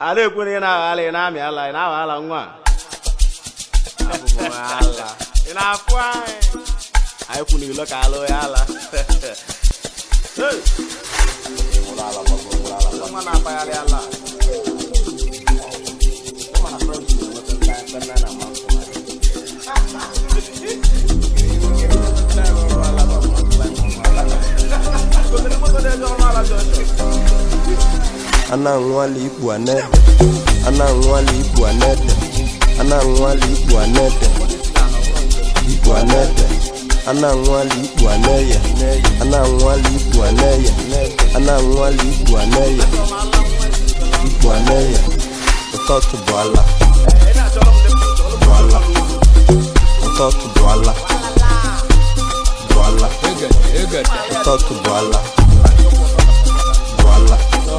ala ekwere ị na-aghala ị na-amị ala ị na-aghala nwa Abụ m ala ị na-afụ anyị anyị kwụ n'ilo ka alụ ya ala Hey! Ị nwụrụ ala, gbagbo, nwụrụ ala. Nwa na-akpagharị ala Ịma na French na-enweta ndị aka ndị a na-ama mkpụrụ. ana anwale ikpu anede ana anwale ikpu anede ana anwale ikpu anede ikpu anede ana anwale ikpu aneye ana anwale ikpu aneye ana anwale ikpu aneye ikpu aneye ụtọtụ bụ ala bụ ala ụtọtụ bụ ala bụ ala ụtọtụ bụ ala bụ ala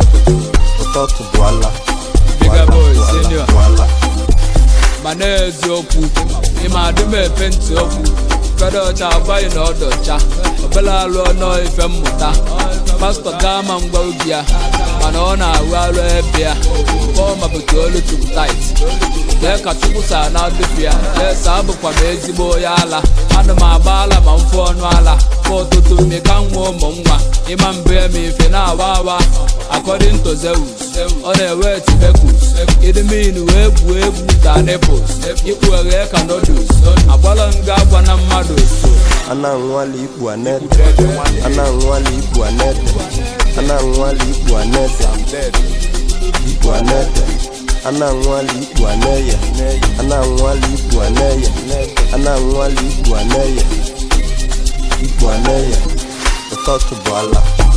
ụtọtụ bụ ala bụ Bigger ala, boy, bụ ala, senior. bụ ala. mana eziokwu ịma adị m epe ntị okwu fede ọcha agwaghị na ọdọcha obele alụ ọnọ ife mmụta pastọ gaa ma ngwa obi ya mana ọ na-arụ arụ ebe ya kpọọ ma bute olu chukwu tait lee ka chukwu saa na adụpụ ya esa abụkwa m ezigbo onye ala ana m agba ala ma mfụ ọnụ ala ka ụtụtụ mmeka nwa ụmụ nwa ịma mbụ ya ma ife na-awa awa according to Zeus ọ na-ewe tibekus idimin wee gbuo egwu ka nipples ikpu eghe ka noodles agbala nga agwa na mmadụ so ana anwale ikpu anede ana anwale ikpu anede ana anwale ikpu anede ikpu anede ana anwale ikpu aneye ana anwale ikpu aneye ana anwale ikpu aneye ikpu aneye ụtọtụ bụ ala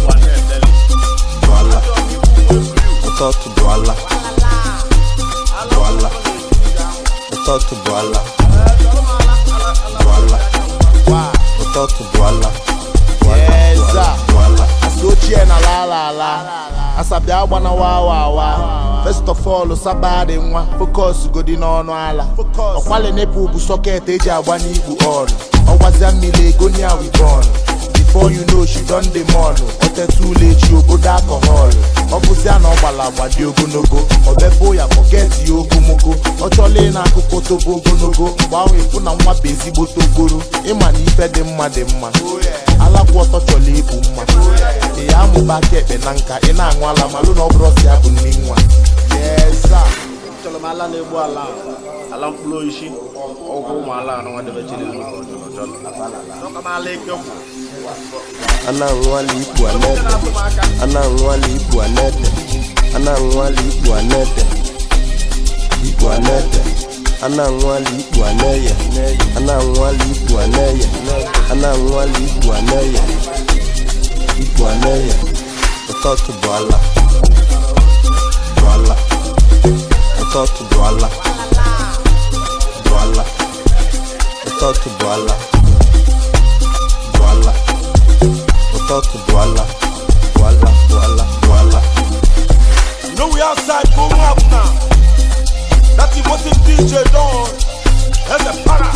bụ ala ụtọtụ bụ ala bụ ala ụtọtụ bụ ala bụ ala ụtọtụ bụ ala bụ ala Yes, bụ ala sir. bụ ala Asa ochie na la ala ala asabịa agbana wa wa wa first of all saba dị nwa focus godi n'ọnụ ala ọkwali nepụ bụ sọket eji agba n'igbu on ọgbazia mmiri egonia wibon before you know she don dey mall ọteta ụlọ echi obodo alcohol ọ bụzia na ọ gbara agba dị ogologo ọbepụ ya pọket ya ogomogo ọ chọla ị na-akụkọ tobo ogologo mgbe ahụ ịfụ na nwa bụ ezigbo togoro ịma na ife dị mma dị mma alakwa ọtọ chọrọ ịbụ mma ị ya amụba aka ekpe na nka ị na-aṅụ ala malụ na ọ bụrụ ọsọ ya bụ nne nwa yesa Achọrọ m ala na-egbu ala ala mkpụrụ oishi ọgwụ ụmụ ala anụ nwadebe chiri Chọka m ala eke kwụ ana anwale ikpu anede ana anwale ikpu anede ana anwale ikpu anede ikpu anede ana anwale ikpu aneye ana anwale ikpu aneye ana anwale ikpu aneye ikpu aneye ụtọtụ bụ ala bụ ala ụtọtụ bụ ala bụ ala ụtọtụ bụ ala bụ ala ụtọtụ bụ ala bụ ala bụ ala bụ ala You know we outside going up now. That is what him DJ done. That's a para.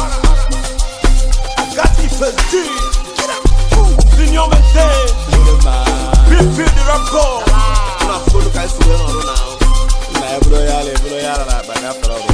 I got the first G. Get up. Senior maintain. Big big the record. na afụgolu ka esi wee nọrọ na ahụ na eburo ya ala eburo ya ala na akpa gafere ọrụ